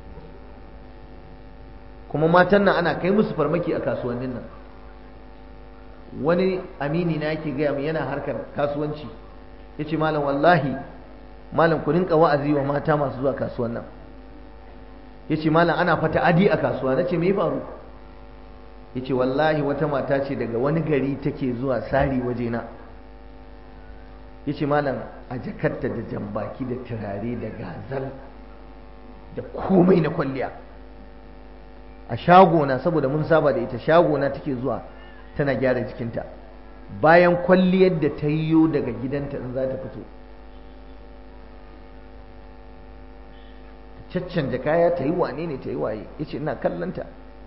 kuma matan nan ana kai musu farmaki a kasuwannin nan wani amini na yake gaya min yana harkar kasuwanci ya ce malam wallahi malam ku rinka wa'azi wa mata masu zuwa kasuwan nan ya ce malam ana fata adi a kasuwa na ce me faru ya ce wallahi wata mata ce daga wani gari take zuwa sari wajena ya ce malam a jakarta da jambaki da turare da gazal da komai na kwalliya a shagona saboda mun saba da ita shagona take zuwa tana gyara jikinta bayan kwalliyar da ta yiwo daga gidanta in za ta fito caccanja kaya ta yi wane ne ta yi waye ya ce ina kallanta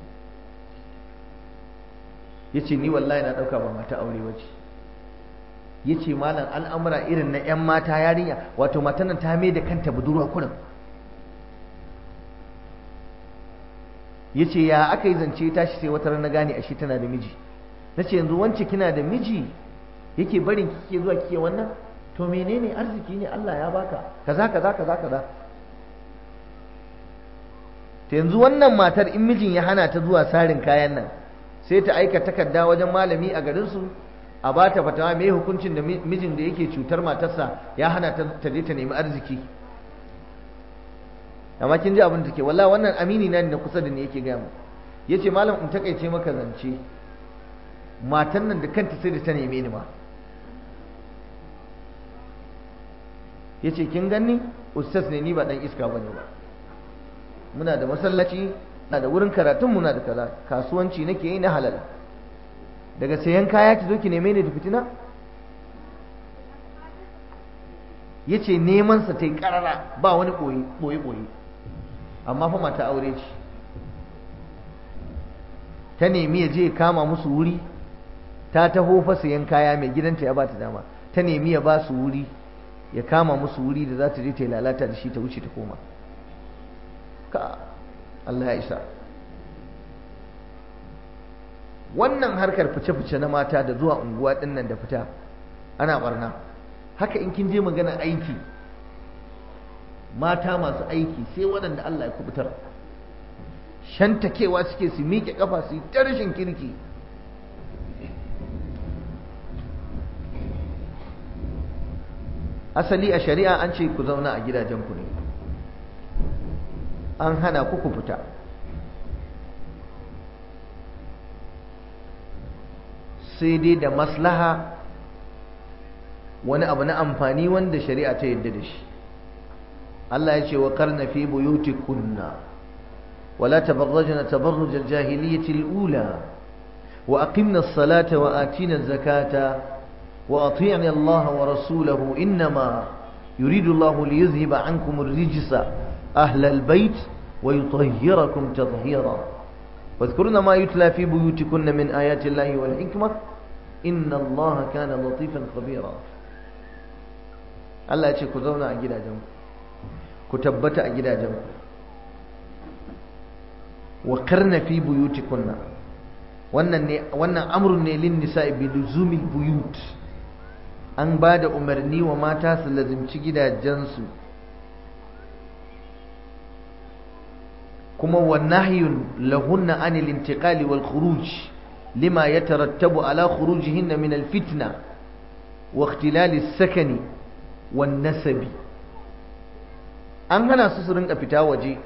ya ce ni wallahi na ɗauka ba mata aure wace ya ce malam al'amura irin na 'yan mata yarinya wato matan nan ta mai da kanta budurwa kurin ya ce ya aka yi zance tashi sai wata na gane ashe tana da miji na ce yanzu wance kina da miji yake barin kike zuwa kike wannan to menene arziki ne Allah ya baka kaza kaza kaza kaza ta yanzu wannan matar in mijin ya hana ta zuwa sarin kayan nan sai ta aika takarda wajen malami a garinsu a ba ta fatawa mai hukuncin da mijin da yake cutar matarsa ya hana ta je ta nemi arziki amma kin ji abin da ke wallahi wannan amini na da kusa da ni yake gaya mu yace malam in takaice maka zance matan nan da kanta sai da ta neme ni ma yace kin ganni ustaz ne ni ba dan iska bane ba muna da masallaci na da wurin karatun muna da kaza kasuwanci nake yi na halal daga sayan kaya ki zo ki neme ni da fitina yace neman sa tai karara ba wani boye boye boye amma fa mata aure ce ta nemi ya je kama musu wuri ta taho fa sayan kaya mai gidanta ya ba ta dama ta nemi ya ba su wuri ya kama musu wuri da za ta je ta yi lalata da shi ta wuce ta koma ka Allah ya isa wannan harkar fice-fice na mata da zuwa unguwa dinnan da fita ana barna haka in kin je magana aiki mata masu aiki sai waɗanda Allah ya kubutar shantakewa suke su miƙe ƙafa su yi ta rashin kirki asali a shari'a an ce ku zauna a gidajenku ne an hana ku ku fita sai dai da maslaha wani abu na amfani wanda shari'a ta yadda da shi Allah ya ce wa karna fi buyutikunna wala tabarrajna tabarruj al-jahiliyyah al-ula wa aqimna as-salata wa atina az-zakata wa ati'na Allah wa rasulahu inma yuridu Allah liyuzhiba 'ankum ar-rijsa ahla al-bayt wa yutahhirakum tatheera واذكرن ما يتلى في بيوتكن من آيات الله والحكمة إن الله كان لطيفا خبيرا Allah ya ce ku zauna a gidajenku ku tabbata a gidajenku wa karna fi buyutikunna wannan ne wannan amrun ne lin nisa'i bi luzumi buyut an ba da umarni wa mata su lazimci gidajensu kuma wa nahyun lahunna anil intiqali wal khuruj lima yatarattabu ala khurujihinna min al fitna wa ikhtilal as-sakani wan nasabi an hana su su rinka fita waje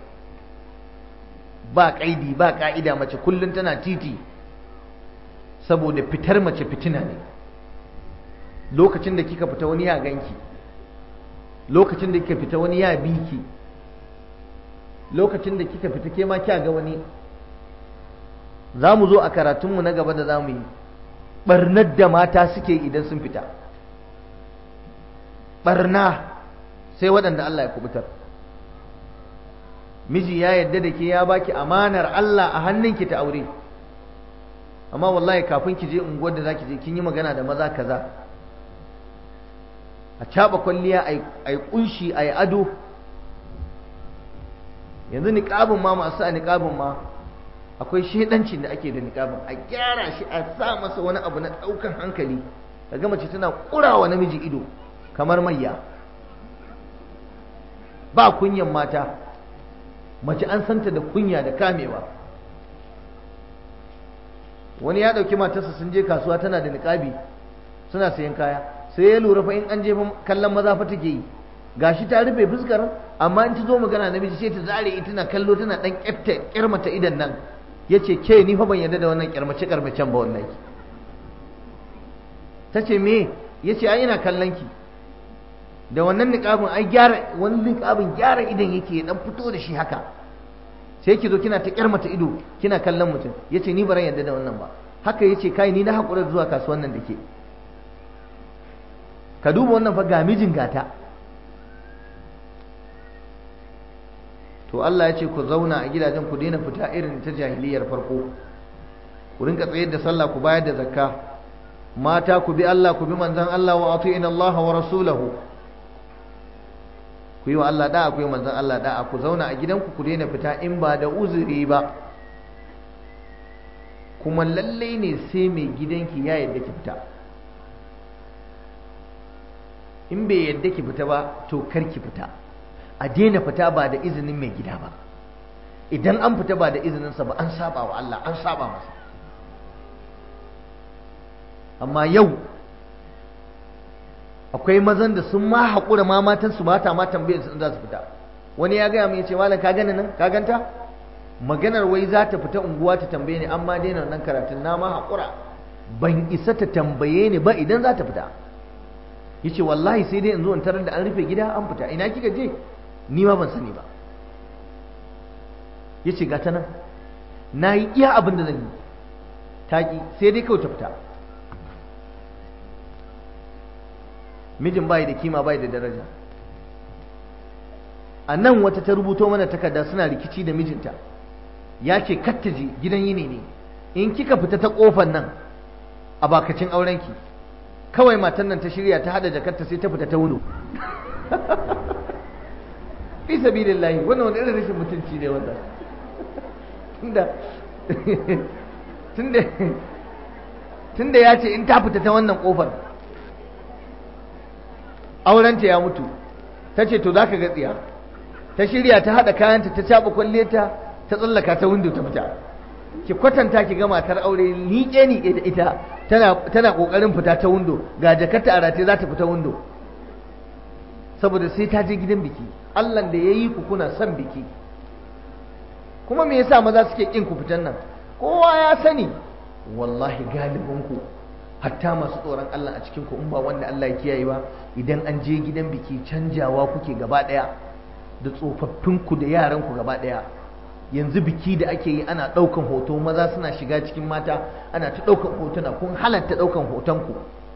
ba kaidi ba ka'ida mace kullum tana titi saboda fitar mace fitina ne lokacin da kika fita wani ya ganki lokacin da kika fita wani ya biki lokacin da kika fita ke ma kya ga wani za mu zo a karatunmu na gaba da za mu yi ɓarnar da mata suke idan sun fita ɓarna sai waɗanda Allah ya kubutar miji ya yadda da ke ya baki amanar Allah a hannunki ta aure amma wallahi kafin ki je unguwar da zaki je kin yi magana da maza kaza a caba kwalliya a yi kunshi a yi ado yanzu niƙabin ma masu a niƙabin ma akwai shaidancin da ake da niƙabin a gyara shi a sa masa wani abu na ɗaukan hankali ga mace tana ƙurawa namiji ido kamar mayya ba kunyan mata mace an santa da kunya da kamewa wani ya ɗauki matarsa sun je kasuwa tana da niƙabi suna sayan kaya sai ya lura fa in an je kallon maza fa take yi gashi ta rufe fuskar amma in ta zo magana namiji sai ta zare ita tana kallo tana dan kyafta kyarmata idan nan yace ke ni fa ban yarda da wannan kyarmace kyarmacen ba wallahi tace me yace ai ina kallon ki da wannan niqabin ai gyara wani niqabin gyara idan yake ya dan fito da shi haka sai ki zo kina ta kyarmata ido kina kallon mutum yace ni baran yarda da wannan ba haka yace kai ni na hakura zuwa kasuwan nan dake ka duba wannan fa ga mijin gata to Allah ya ce ku zauna a gidajen ku daina fita irin ta jahiliyar farko ku rinka tsayar da sallah ku bayar da zakka mata ku bi Allah ku bi manzon Allah wa atiina Allah wa rasulahu ku yi wa Allah da'a ku yi manzon Allah da'a ku zauna a gidanku ku daina fita in ba da uzuri ba kuma lallai ne sai mai gidanki ya yadda ki fita in bai yadda ki fita ba to kar ki fita a daina fita ba da izinin mai gida ba idan an fita ba da izininsa ba an saba wa Allah an saba masa amma yau akwai mazan da sun ma haƙura ma matan su mata ma tambayar su za su fita wani ya gaya mai ce malam ka gani nan ka ganta maganar wai za ta fita unguwa ta tambaye ni amma daina nan karatun na ma haƙura ban isa ta tambaye ni ba idan za ta fita ya ce wallahi sai dai in zo in tarar da an rufe gida an fita ina kika je ni ma ban sani ba ya ce gata nan na yi iya abin da zan yi taƙi sai dai kawai ta fita mijin bai da kima bai da daraja a nan wata ta rubuto mana takarda suna rikici da mijinta ya ce kattaji gidan yini ne in kika fita ta kofar nan a bakacin aurenki kawai matan nan ta shirya ta hada jakarta sai ta fita ta wuno fi sabilillahi wannan wani irin rashin mutunci ne wannan tunda tunda tunda ya ce in ta fita ta wannan kofar aurenta ya mutu ta ce to za ka ga tsiya ta shirya ta haɗa kayanta ta caɓa kwalleta ta tsallaka ta windo ta fita ki kwatanta ki ga matar aure liƙe ni da ita tana tana kokarin fita ta windo ga jakarta a rataye za ta fita windo saboda sai ta je gidan biki Allah da yayi ku kuna son biki kuma me yasa maza suke kin ku fitan nan kowa ya sani wallahi galibin ku hatta masu tsoron Allah a cikin ku in ba wanda Allah ya kiyaye ba idan an je gidan biki canjawa kuke gaba daya da tsofaffin ku da yaran ku gaba daya yanzu biki da ake yi ana ɗaukan hoto maza suna shiga cikin mata ana ta ɗaukan hotuna kun halatta ɗaukan hotonku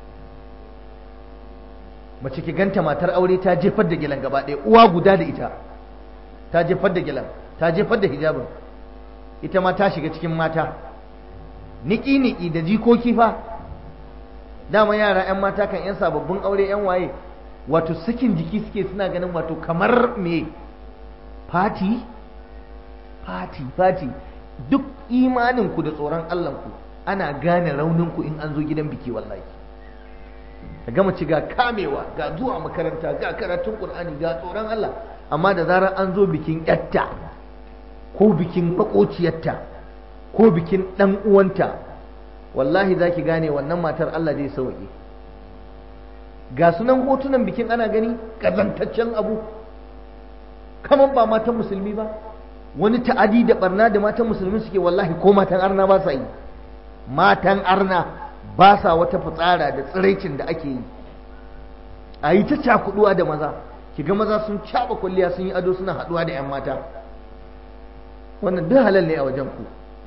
mace ki ganta matar aure ta jefar da gilan gaba ɗaya uwa guda da ita ta jefar da gilan ta jefar da hijabin ita ma ta shiga cikin mata niki-niki da jikoki fa dama yara 'yan mata kan 'yan sababbin aure 'yan waye wato sakin jiki suke suna ganin wato kamar me fati fati fati duk imaninku da tsoron Allahnku ana gane rauninku in an zo gidan biki wallahi ka gama ci ga kamewa ga zuwa makaranta ga karatun Qur'ani ga tsoron Allah amma da zarar an zo bikin yatta ko bikin makociyarta ko bikin dan uwanta wallahi zaki gane wannan matar Allah zai sauke ga sunan hotunan bikin ana gani kazantaccen abu kaman ba matan musulmi ba wani ta'adi da barna da matan musulmi suke wallahi ko matan arna ba sa yi matan arna ba sa wata fitsara da tsiraicin da ake yi a yi ta cakuduwa da maza kiga maza sun caba kwalliya sun yi ado suna haduwa da 'yan mata wannan duk halal ne a wajen ku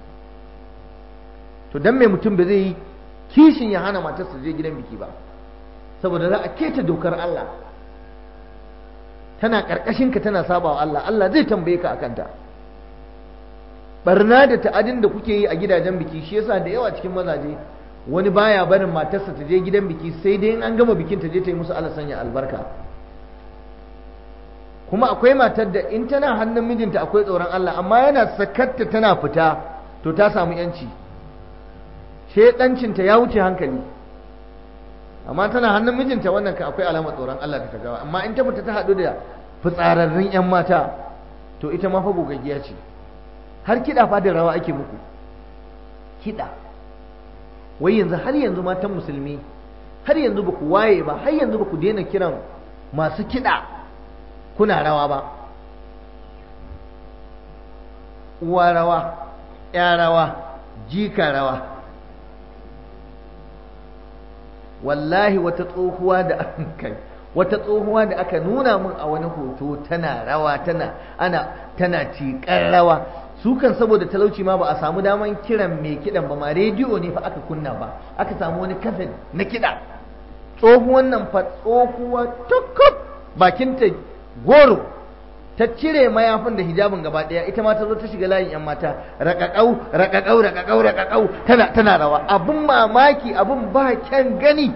to dan mai mutum ba zai yi kishin ya hana matarsa je gidan biki ba saboda za a keta dokar Allah tana karkashin ka tana saba wa Allah Allah zai tambaye ka akan ta barna da ta'adin da kuke yi a gidajen biki shi yasa da yawa cikin mazaje wani baya barin matarsa ta je gidan biki sai dai in an gama bikin ta je ta yi musu Allah sanya albarka kuma akwai matar da in tana hannun mijinta akwai tsoron Allah amma yana sakatta tana fita to ta samu yanci shedancinta ya wuce hankali amma tana hannun mijinta wannan ka akwai alamar tsoron Allah ta gawa amma in ta fita ta haɗu da fitsararrun 'yan mata to ita ma fa gogaggiya ce har kiɗa fa da rawa ake muku kiɗa wai yanzu har yanzu matan musulmi har yanzu ba ku waye ba har yanzu ba ku daina kiran masu kiɗa kuna rawa ba uwa rawa ya rawa jika rawa wallahi wata tsohuwa da kai wata tsohuwa da aka nuna min a wani hoto tana rawa tana ana tana tiƙar rawa su kan saboda talauci ma ba a samu daman kiran mai kiɗan ba ma rediyo ne fa aka kunna ba aka samu wani kaset na kiɗa tsohuwan nan fa tsohuwa tukub bakinta goro ta cire mayafin da hijabin gaba ɗaya ita ma ta zo ta shiga layin yan mata raƙaƙau raƙaƙau raƙaƙau raƙaƙau tana tana rawa abin mamaki abin ba kyan gani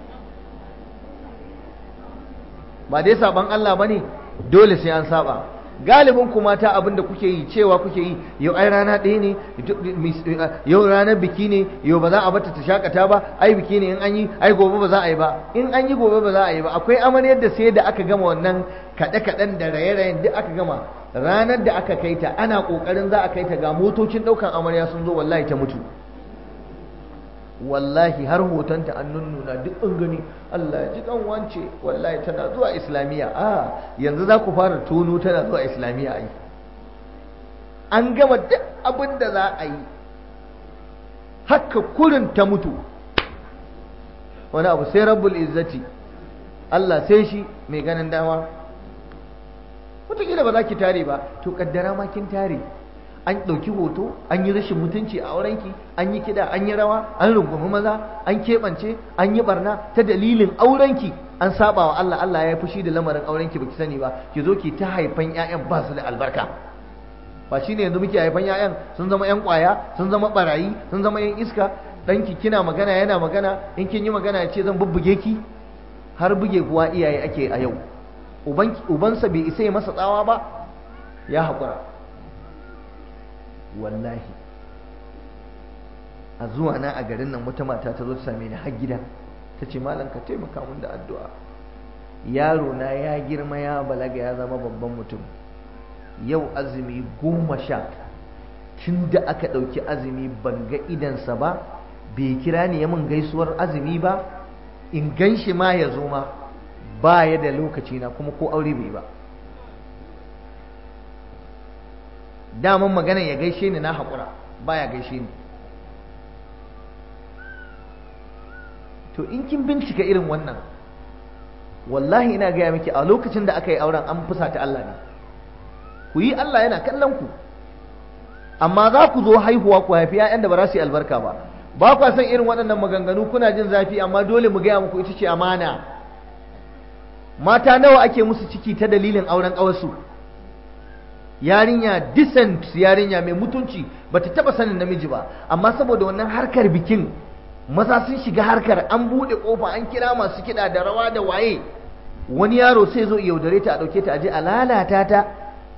ba dai saban Allah bane dole sai an saba galibin ku mata abinda kuke yi cewa kuke yi yau ai rana ɗaya ne yau ranar biki ne yau ba za a bata ta shakata ba ai biki ne in an yi ai gobe ba za a yi ba in an yi gobe ba za a yi ba akwai amaryar da sai da aka gama wannan kaɗe-kaɗen da raye-rayen duk aka gama ranar da aka kai ta ana ƙoƙarin za a kai ta ga motocin ɗaukan amarya sun zo wallahi ta mutu wallahi har hotonta an nunnuna duk an gani Allah ya ji kan wance wallahi tana zuwa islamiyya a yanzu za ku fara tono tana zuwa islamiyya ai an gama duk abin da za a yi haka kurin ta mutu wani abu sai rabbul izzati Allah sai shi mai ganin dama wataƙila ba za ki tare ba to kaddara ma kin tare an ɗauki hoto an yi rashin mutunci a aurenki an yi kiɗa an yi rawa an rungumi maza an keɓance an yi barna ta dalilin aurenki an saba wa Allah Allah ya fushi da lamarin aurenki baki sani ba ki zo ki ta haifan ƴaƴan ba su da albarka ba shine yanzu muke haifan ƴaƴan sun zama ƴan ƙwaya sun zama barayi sun zama ƴan iska ɗanki kina magana yana magana in kin yi magana ya ce zan bubbuge ki har buge kuwa iyaye ake a yau ubansa bai isa ya masa tsawa ba ya haƙura wallahi a zuwa na a garin nan wata mata ta zo ta same ni har gida ta ce malam ka taimaka mun da addu'a yaro na ya girma ya balaga ya zama babban mutum yau azumi goma sha tun da aka ɗauki azumi ban ga idansa ba bai kira ni ya mun gaisuwar azumi ba in gan shi ma ya zo ma ba ya da lokaci na kuma ko aure bai ba daman magana ya gaishe ni na haƙura baya gaishe ni to in kin bincika irin wannan wallahi ina gaya miki a lokacin da aka yi auren an fusata Allah ne ku yi Allah yana kallon ku amma za ku zo haihuwa ku haifi 'ya'yan da ba za su yi albarka ba ba kwa san irin waɗannan maganganu kuna jin zafi amma dole mu gaya muku ita ce amana mata nawa ake musu ciki ta dalilin auren ƙawarsu yarinya decent yarinya mai mutunci bata taba sanin namiji ba amma saboda wannan harkar bikin maza sun shiga harkar an bude kofa an kira masu kiɗa da rawa da waye wani yaro sai zo yaudare ta a ɗauke ta aje a lalata ta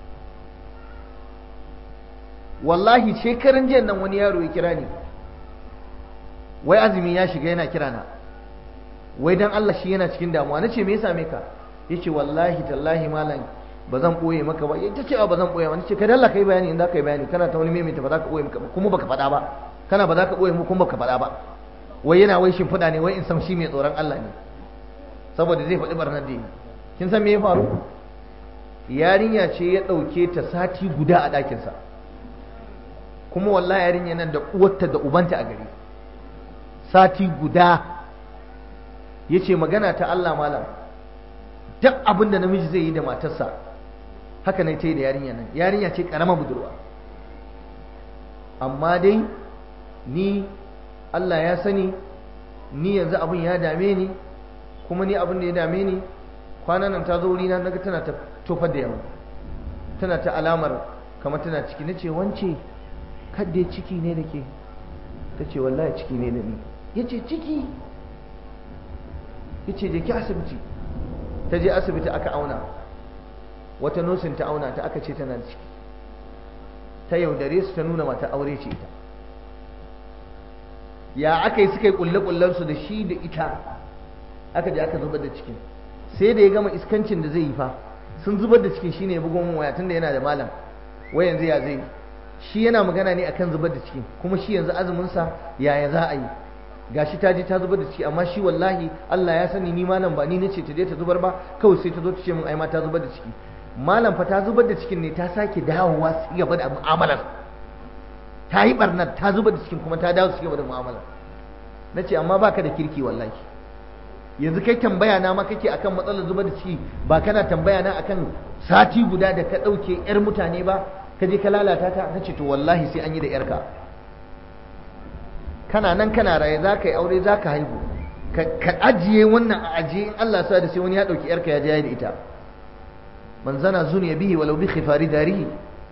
wallahi shekaran jiya nan wani yaro ya kira ni wai azumi ya shiga yana kira na wai dan Allah shi yana cikin damuwa nace me ya same ka yace wallahi tallahi malam ba zan ɓoye maka ba ita ce ba zan ɓoye wani ce ka dalla kai bayani in za ka yi bayani kana ta wani maimaita ba za ka ɓoye maka ba kuma baka faɗa ba kana ba za ka ɓoye mu kuma baka faɗa ba wai yana wai shimfiɗa ne wai in san shi mai tsoron Allah ne saboda zai faɗi barnar da yi kin san me ya faru yarinya ce ya ɗauke ta sati guda a ɗakinsa kuma wallahi yarinya nan da uwarta da ubanta a gari sati guda ya ce magana ta Allah malam duk abin da namiji zai yi da matarsa haka ne ta yi da yarinya nan yarinya ce karama budurwa amma dai ni Allah ya sani ni yanzu abin ya dame ni kuma ni abin da ya dame ni kwanan nan ta zo wurina naga tana ta tofar da yawa tana ta alamar kamar tana ciki na ce wance kadde ciki ne da ke ta ce wallahi ciki ne da ni ya ce ciki ya ce je ki asibiti ta je asibiti aka auna wata nosin ta auna ta aka ce tana da ciki ta yaudare su ta nuna mata aure ce ita ya aka yi suka yi kulle su da shi da ita aka je aka zubar da cikin sai da ya gama iskancin da zai yi fa sun zubar da cikin shine ya bugo min waya tunda yana da malam wai yanzu ya zai shi yana magana ne akan zubar da cikin kuma shi yanzu azumin sa yaya za a yi gashi ta je ta zubar da ciki amma shi wallahi Allah ya sani ni malam ba ni nace ta je ta zubar ba kawai sai ta zo ta ce min ai ma ta zubar da ciki malam fa ta zubar da cikin ne ta sake dawowa su gaba da mu'amalar ta yi barnar ta zubar da cikin kuma ta dawo su gaba da mu'amalar nace amma baka da kirki wallahi yanzu kai tambaya na ma kake akan matsalar zubar da ciki ba kana tambaya na akan sati guda da ka ɗauke 'yar mutane ba ka je ka lalata ta nace to wallahi sai an yi da 'yarka kana nan kana raye za ka yi aure za ka haihu ka ajiye wannan a ajiye in Allah sa da sai wani ya ɗauki yarka ya je da ita man zana zuniya bihi walau bi khifari darihi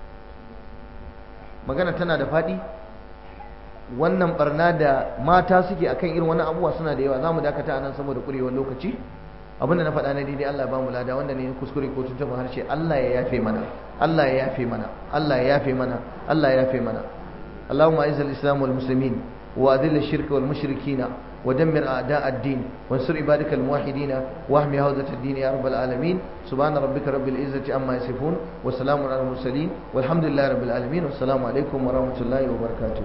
magana tana da faɗi wannan barna da mata suke akan irin wannan abubuwa suna da yawa zamu dakata anan saboda kurewar lokaci abinda na faɗa na daidai Allah ba mu lada wanda ne kuskure ko tuntuɓa harshe Allah ya yafe mana Allah ya yafe mana Allah ya yafe mana Allah ya yafe mana اللهم أعز الإسلام والمسلمين وأذل الشرك والمشركين ودمر أعداء الدين وانصر عبادك الموحدين واحمي هوزة الدين يا رب العالمين سبحان ربك رب العزة عما يصفون وسلام على المرسلين والحمد لله رب العالمين والسلام عليكم ورحمة الله وبركاته